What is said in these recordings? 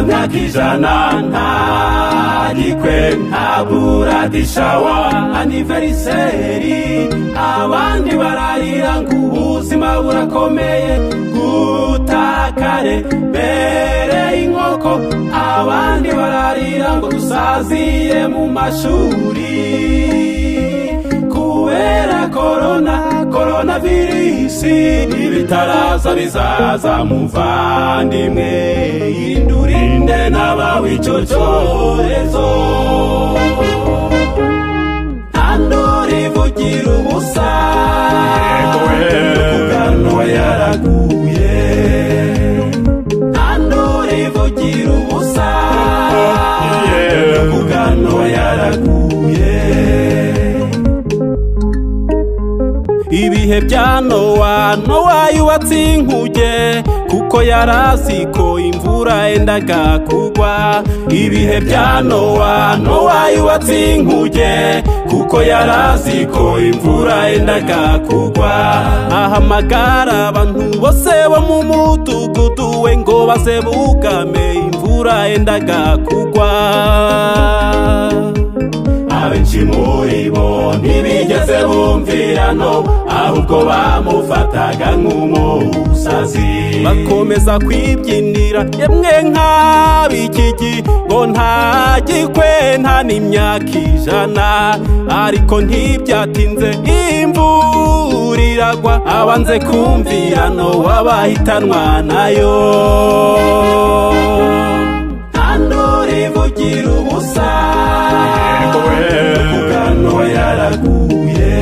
nta kijana nta gikwe nta buradishawa aniveriseri abandi bararira ngo ubuzima burakomeye gutakare mbere y'inkoko abandi bararira ngo dusaziye mu mashuri kubera korona korona virusi ibitaraza bizaza muvandimwe indurinde n'abawicocorezo tandori vugira ubusa kugano yaraguye tandori vugira ubusa kugano yaraguye ibihe bya nowa nowa yubatse inkuge kuko yari azi ko imvura yendaga kugwa ibihe bya nowa nowa yubatse inkuge kuko yari azi ko imvura yendaga kugwa ahamagara abantu bose bo mu mudugudu we ngo baze bugame imvura yendaga kugwa abenshi muri bo ntibigeze bumvirano ahubwo bamufataga nk'umusazi bakomeza kwibyinira yemwe nk'abikigi ngo nta gikwe nta n'imyaka ijana ariko ntibyatinze imvura iragwa abanze kumvirano w'abahitanwa nayo tandori vugira ubusa kugano yaraguye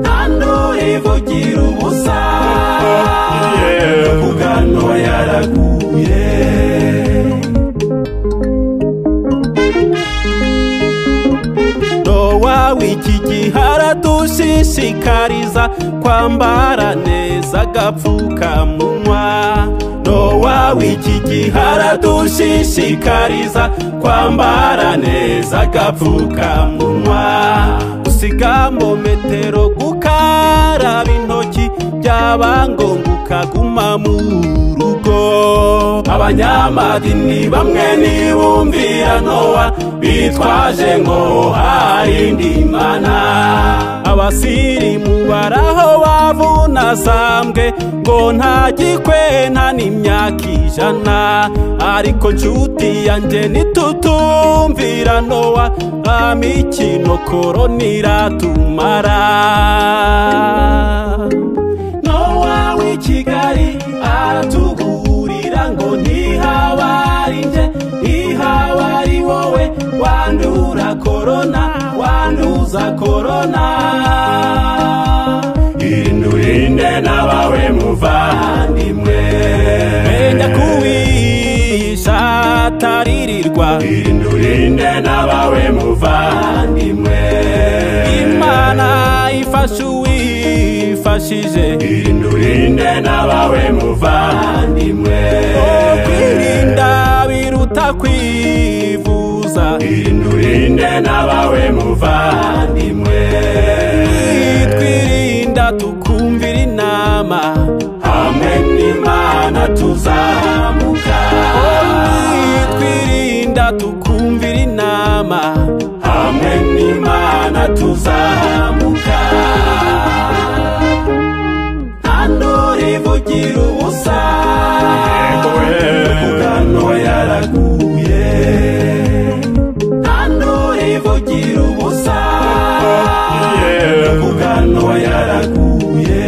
tandori vugira ubusa kugano yaraguye nowa w'iki gihe aradushishikariza kwambara neza agapfukamunwa nowa w'iki gihe aradushishikariza kwambara neza agapfukamunwa usiga mu metero gukaraba intoki byaba ngombwa ukaguma mu rugo abanyamadini bamwe ntibumvira nowa bitwaje ngo hari indi mana abasirimu baraho bavunazambwe ngo nta gikwe nta n'imyaka ijana ariko nshuti yanjye ntitutumvira nowa nta mikino korona iratumara nowa w'ikigali aratugurira ngo ntihabari nje ntihabari wowe wandura korona wanduza korona indurinde n'abawe muvandimwe menya kuwisha ataririrwa indurinde n'abawe muvandimwe imana ifasha uwifashije indurinde n'abawe muvandimwe kwirinda biruta kwivuza indurinde n'abawe muvandimwe twirinda tukumvira inama hamwe n'imana tuzamuka twirinda tukumvira inama hamwe n'imana tuzamuka tandori vugira ubusa kugano yaraguye tandori vugira ubusa kugano yaraguye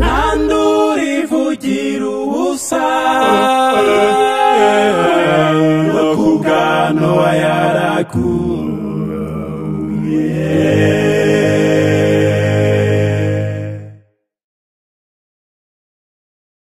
tandori vugira ubusa kugano yaraguye